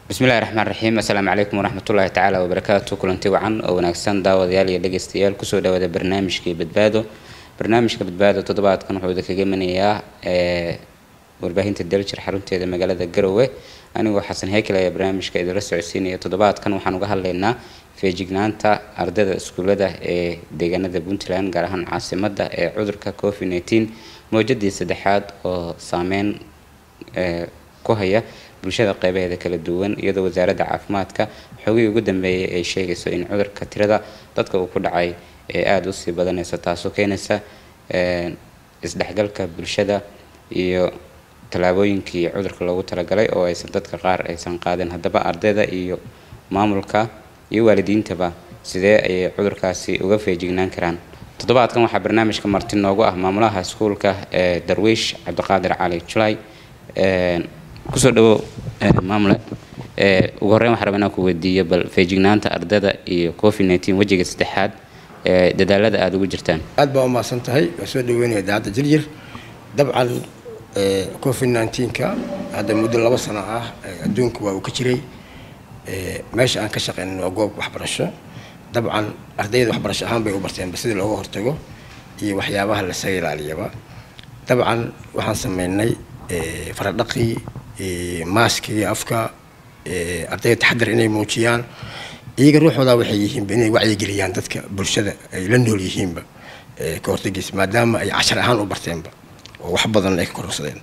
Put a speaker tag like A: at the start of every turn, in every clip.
A: bismillahi raxmaan raxiim assalaamu calaykum waraxmatullaahi tacaala wabarakaatu kulanti wacan oo wanaagsan daawadayaal iyo dhegeystayaal kusoo dhawaada barnaamijkii badbaado barnaamijka badbaado toddobaadkan wuxuu idinkaga imanayaa warbaahinta daljir xarunteeda magaalada garowe anigoo xasan heykel ayaa barnaamijka idinla socodsiinaya toddobaadkan waxaan uga hadlaynaa feejignaanta ardayda iskuulada ee deegaanada puntland gaar ahaan caasimada ee cudurka covid nneteen mowjadii saddexaad oo saameyn ku haya bulshada qeybaheeda kala duwan iyadoo wasaaradda caafimaadka xogihii ugu dambeeyay ay sheegayso in cudurka tirada dadka uu ku dhacay ee aada usii badanayso taasoo keenaysa isdhexgalka bulshada iyo tallaabooyinkii cudurka loogu talagalay oo aysan dadka qaar aysan qaadin haddaba ardayda iyo maamulka iyo waalidiintaba sidee ayay cudurkaasi uga feejignaan karaan toddobaadkan waxaa barnaamijka marti noogu ah maamulaha iskuulka ee darwiish cabdiqaadir cali julay kusoo dhawo maamule ugu horreyn waxaan rabaa inaan ku weydiiyo bal feejignaanta ardayda iyo covid nneteen wejiga saddexaad ee dadaalada aada ugu jirtaan
B: aad baa umahadsan tahay waa soo dhaweynaya idaacadda jirjir dabcan covid nneteen-ka hadda muddo laba sano ah adduunka waa uu ka jiray meesha aan ka shaqeynin waa goob waxbarasho dabcan ardayda waxbarasho ahaan bay u barteenba sidii looga hortago iyo waxyaabaha lasaga ilaaliyaba dabcan waxaan sameynay faradhaqii maaskii afka ardayda taxadar inay muujiyaan iyaga ruuxooda waxay yihiinba inay wacyigeliyaan dadka bulshada ay la nool yihiinba ka hortagiisa maadaama ay cashar ahaan u barteenba oo wax badan ay ka kororsadeen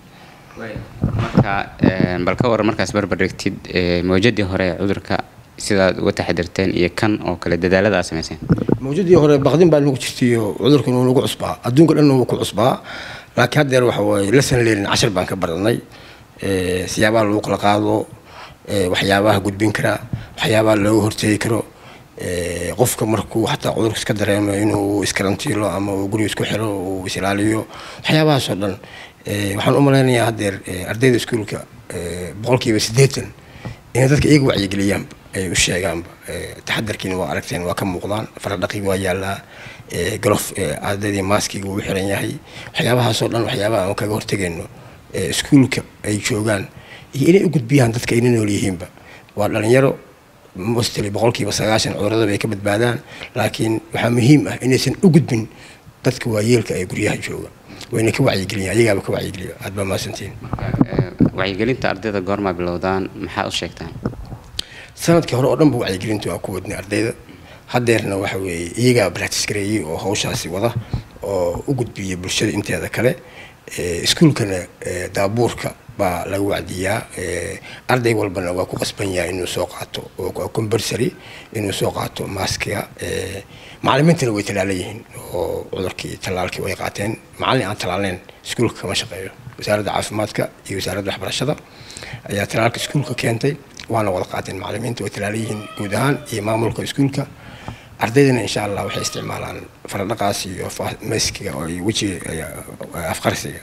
A: marka bal ka waran markaas barbardhigtid mawjadii hore ee cudurka sidaad uga taxadirteen iyo kan oo kale dadaalada aad samayseen
B: mawjadii hore baqdin baa nagu jirtaiyo cudurkan uu nagu cusbaa adduunka dhan uu ku cusbaa laakiin haddeer waxa waaye lasan leelin cashar baan ka baranay siyaabaha lagu kala qaado waxyaabaha gudbin kara waxyaabaha looga hortegi karo qofka markuu xataa cudurka iska dareemo inuu iskarantiilo ama uu guriga isku xiro uu isilaaliyo waxyaabahaasoo dhan waxaan u malaynayaa haddeer ardayda iskuulka boqolkiiba siddeetan inay dadka iyaga wacyigeliyaanba ay u sheegaanba taxadarkiina waa aragteen waa ka muuqdaan faradhaqigi waa yaallaa galof ardaydii maaskiga uu xiran yahay waxyaabahaasoo dhan waxyaabaha aan kaga hortegayno iskuulka ay joogaan iyo inay u gudbiyaan dadka ayna nool yihiinba waa dhalinyaro mostly boqolkiiba sagaashan cudurada bay ka badbaadaan laakiin waxaa muhiim ah inaysan u gudbin dadka waayeelka ee guryaha jooga wayna ka wacyigeliyaan ayagaaba ka wacyigeliya aad baa mahadsantiin
A: wacyigelinta ardayda goormaa bilowdaan maxaa u sheegtaan
B: sanadkii hore oo dhan ba wacyigelinta waa ku wadnay ardayda haddeerna waxa weeye iyagaa practice gareeyey oo hawshaasi wada oo u gudbiyay bulshada inteeda kale iskuulkana daabuurka baa laga wacdiyaa arday walbana waa ku qasban yahay inuu soo qaato oo combursary inuu soo qaato maaskiga macalimiintana way tallaalan yihiin oo cudurkii tallaalkii way qaateen macallin aan tallaalneyn iskuulka kama shaqeeyo wasaaradda caafimaadka iyo wasaaradda waxbarashada ayaa tallaalka iskuulka keentay waana wada qaateen macalimiinta way tallaalan yihiin guud ahaan iyo maamulka iskuulka ardaydana insha allah waxay isticmaalaan faradhaqaas iyo maskiga oo wejiga afqarsiga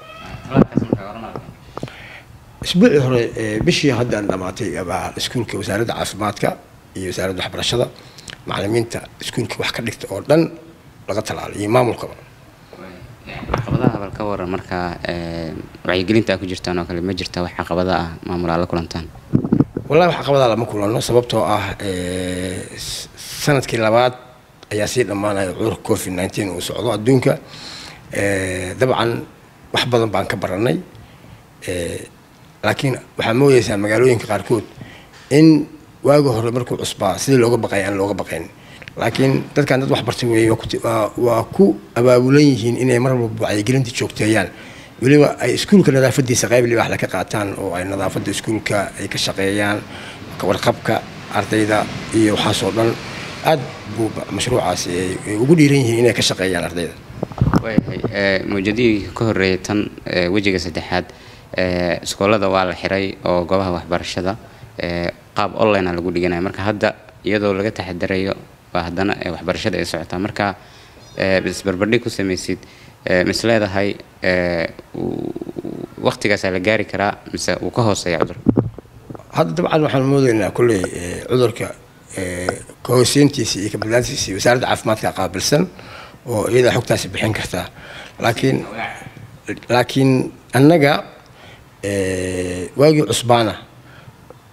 B: isbuucii hore bishii haddaan dhamaatay baa iskuulka wasaaradda caafimaadka iyo wasaaradda waxbarashada macalimiinta iskuulka wax ka dhigta oo dhan laga talaalay iyo maamulkaba
A: caqabadaha bal ka waran markaa wacyigelinta aad ku jirtaan oo kale ma jirta wax caqabada ah maamulaa la kulantaan
B: wallahi wax caqabadaa lama kulano sababtoo ah sanadkii labaad ayaa sii dhammaanaya cudurka covid nneteen uu socdo adduunka dabcan wax badan baan ka baranay laakiin waxaa moodeysaa magaalooyinka qaarkood in waagi hore markuu cusbaa sidii looga baqay aan looga baqayn laakiin dadkan dad wax bartay weeye waa ku abaabulan yihiin inay mar walba wacyigelinta joogteeyaan weliba ay iskuulka nadaafadiisa qayb libaax la ka qaataan oo ay nadaafadda iskuulka ay ka shaqeeyaan warqabka ardayda iyo waxaasoo dhan aad buu mashruucaasi ay ugu dhiiran yihiin inay ka shaqeeyaan ardayda
A: waayahay mawjadihii ka horreeyay tan wejiga saddexaad iskoolada waa la xiray oo goobaha waxbarashada qaab online a lagu dhiganaya marka hadda iyadoo laga taxadarayo waa haddana waxbarashada ay socotaa marka isbarbardhig ku samaysid mis leedahay waktigaasaa la gaari karaa mise uu ka hooseeya cudurka
B: hadda dabcan waxaan moodeynaa kolley cudurka kahooseyntiisa iyo kabadlaantiisa iyo wasaaradda caafimaadka qaabilsan oo iyadaa xogtaasi bixin kartaa laakiin laakiin annaga waagii cusbaana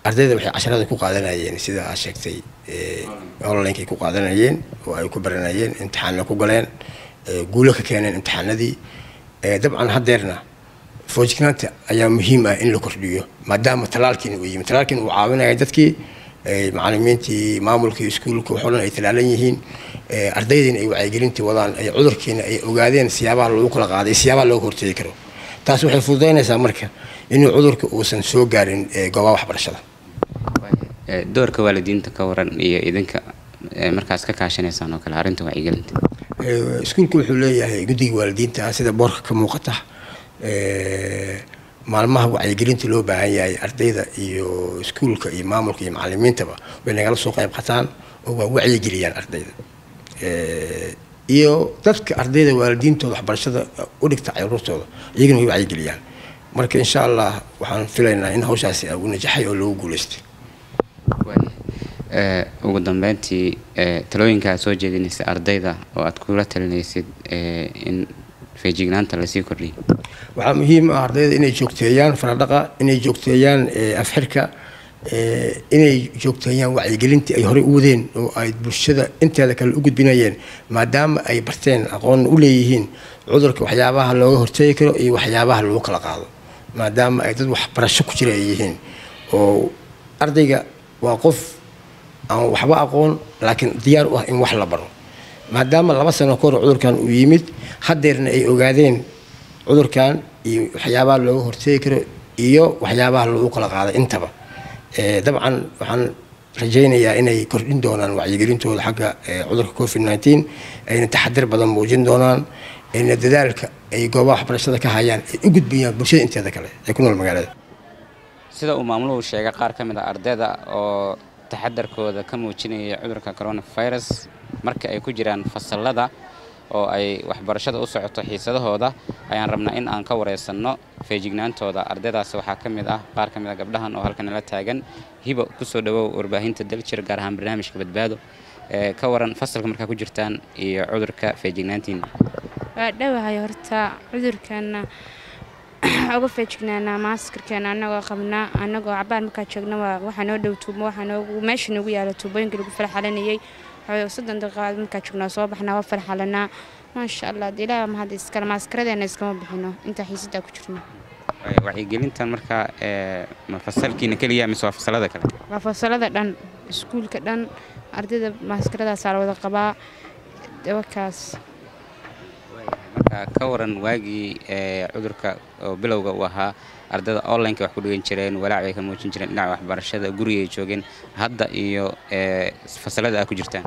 B: ardayda waxay casharada ku qaadanayeen sida aad sheegtay onlinekay ku qaadanayeen oo ay ku baranayeen imtixaanna ku galeen guulo ka keeneen imtixaanadii dabcan haddeerna foojignaanta ayaa muhiim ah in la kordhiyo maadaama talaalkiina uu yimi talaalkiina uu caawinaya dadkii macalimiintii maamulkii iskuulka waxoo dhan ay talaalan yihiin ardaydiina ay wacyigelintii wadaan ay cudurkiina ay ogaadeen siyaabaha loogu kala qaaday siyaabaha looga hortegi karo taas waxay fududaynaysaa marka inuu cudurka uusan soo gaarin goobaha waxbarashada
A: doorka waalidiinta ka waran iyo idinka markaas ka kaashanaysaan oo kale arrinta wacyigelinta
B: iskuulku wuxuu leeyahay guddiga waalidiinta sida boorka ka muuqata maalmaha wacyigelinta loo baahan yahay ardayda iyo iskuulka iyo maamulka iyo macalimiintaba way nagala soo qayb qataan oo waa wacyigeliyaan ardayda iyo dadka ardayda waalidiintooda waxbarashada u dhigta caruurtooda iyagana way wacyigeliyaan marka insha allah waxaan filaynaa in hawshaasi u najaxay oo loogu guulaystay
A: ugu dambeyntii talooyinka aad soo jeedinaysa ardayda oo aad kula talinaysid in feejignaanta lasii kordhiyo
B: waxaa muhiim ah ardayda inay joogteeyaan faradhaqa inay joogteeyaan afxirka inay joogteeyaan wacyigelintii ay horey u wadeen oo ay bulshada inteeda kale u gudbinayeen maadaama ay barteen aqoon u leeyihiin cudurka waxyaabaha looga hortegi karo iyo waxyaabaha lagu kala qaado maadaama ay dad waxbarasho ku jira ay yihiin oo ardayga waa qof aan waxba aqoon laakiin diyaar u ah in wax la baro maadaama laba sano ka hor cudurkan uu yimid haddeerna ay ogaadeen cudurkan iyo waxyaabaha looga hortegi karo iyo waxyaabaha lagu kala qaaday intaba dabcan waxaan rajaynayaa inay kordhin doonaan wacyigelintooda xagga cudurka covid nneteen ayna taxadir badan muujin doonaan ayna dadaalka ay goobaha waxbarashada ka hayaan ay u gudbiyaan bulshada inteeda kale ee ku nool magaalada
A: sida uu maamuluhu sheegay qaar ka mid a ardayda oo taxadarkooda ka muujinaya cudurka coronavirus marka ay ku jiraan fasalada oo ay waxbarashada u socoto xiisadahooda ayaan rabnaa in aan ka wareysanno feejignaantooda ardaydaasi waxaa ka mid ah qaar ka mid a gabdhahan oo halkan nala taagan hibo kusoo dhawow warbaahinta daljir gaar ahaan barnaamijka badbaado ka waran fasalka markaa ku jirtaan iyo cudurka feejignaantiina
C: waa dhowahay horta cudurkana uga feejignaanaa maaskarkeena anagoo qabnaa anagoo cabaar markaa joogna waxaa noo dhow tuubo waxaa noogu meesha noogu yaala tuubooyinka lagu farxalanayay soddon daqiiqaad markaa joognaa soo baxnaa waa farxalanaa maasha allah de ilaaha mahad iskale maaskaradeena iskama bixino intaa xiisadaa ku jirno
A: wacyigelintan markaa ma fasalkiina keliya mise waa fasalada kale
C: waa fasalada dhan iskuulka dhan ardayda maaskaradaasaa la wada qabaa dawakaas
A: marka ka waran waagii cudurka oo bilowga uu ahaa ardayda onlineka wax ku dhigan jireen walaac bay ka muujin jireen dhinaca waxbarashada gurigay joogeen hadda iyo fasalada aad ku jirtaan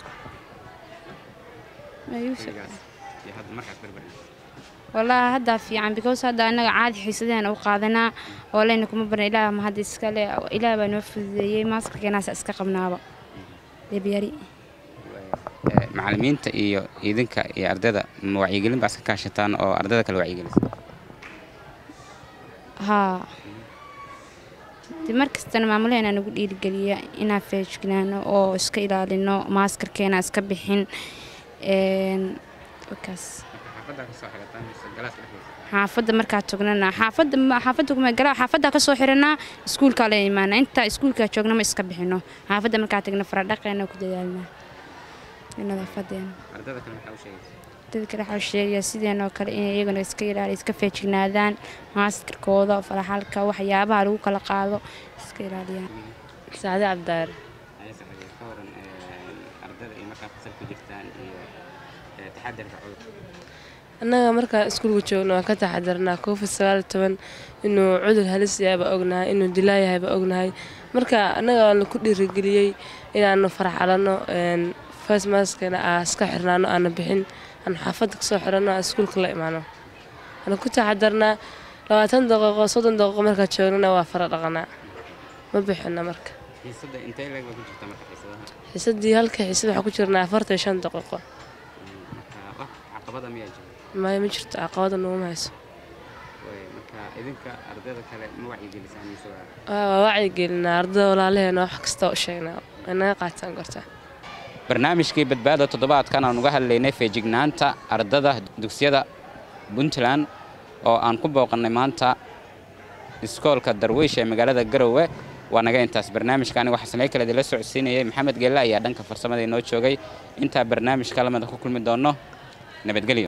C: wallaahi haddaa fiican because hadda annaga caadi xiisadeena u qaadanaa oo leyna kuma barna ilaah ma hadda iskale ilaah baa noo fududeeyey maaskarkeenaasa iska qabnaaba debyari
A: macalimiinta iyo idinka iyo ardayda ma wacyigelin baa iska kaashataan oo ardayda kale wacyigelisa
C: haa de mar kastana maamulaheena nagu dhiirigeliya inaan feejignaano oo iska ilaalino maaskarkeena iska bixin wakaas xaafadda markaa tognana xaafadda xaafadda kuma galaa xaafadda ka soo xiranaa iskuulkaa la imaana intaa iskuulkaa joogna ma iska bixino xaafadda markaa tagna faradhaqeena ku dadaalnaa nadaafadeena
A: ardayda kale maxaa u sheegaysa
C: dad kale waxaa sheegaya sideenoo kale inay iyaguna iska ilaali iska feejignaadaan maaskarkooda faraxalka waxyaabaha lagu kala qaado iska ilaaliyaan
D: saade cabdaare
A: ka waran ardayda iyo markaa fasal ku jirtaan iyo taxadarka cudurka
D: annaga markaan iskuulka joogno waan ka taxadarnaa covid sagaal iyo toban inuu cudur halis yahay baa ognahay inuu dilaa yahay baa ognahay marka annaga waana ku dhiirigeliyey inaanu farxalanno fasmaskana aa iska xirnaano aana bixin aanu xaafadda kasoo xiranno aan iskuulka la imaano waana ku taxadarnaa labaatan daqiiqo soddon daqiiqo markaa joognana waa fara dhaqanaa ma bixina marka
A: xiisada intee leeg baa ku jirta marka xiisadaha
D: xiisadii halka xiisad waxaa ku jirnaa afartan iyo shan daqiiqo
A: marka wax caqabada miyaa jira
D: maya ma jirto caqabada naguma hayso
A: Way, marka idinka ardayda kale ma wacyigelisaan mise waa
D: Waa- waa wacyigelinaa ardada walaalaheena wax kasta u sheegnaa way naga qaataan gorta
A: barnaamijkii badbaada toddobaadkan aan uga hadlaynay feejignaanta ardada dugsiyada puntland oo aan ku booqannay maanta iskoolka darwiish ee magaalada garowe waa naga intaas barnaamijka aniga waxaa samey kale idinla socodsiinayay maxamed geelle ayaa dhanka farsamada inoo joogay intaa barnaamijka lamida ku kulmi doono nabadgelyo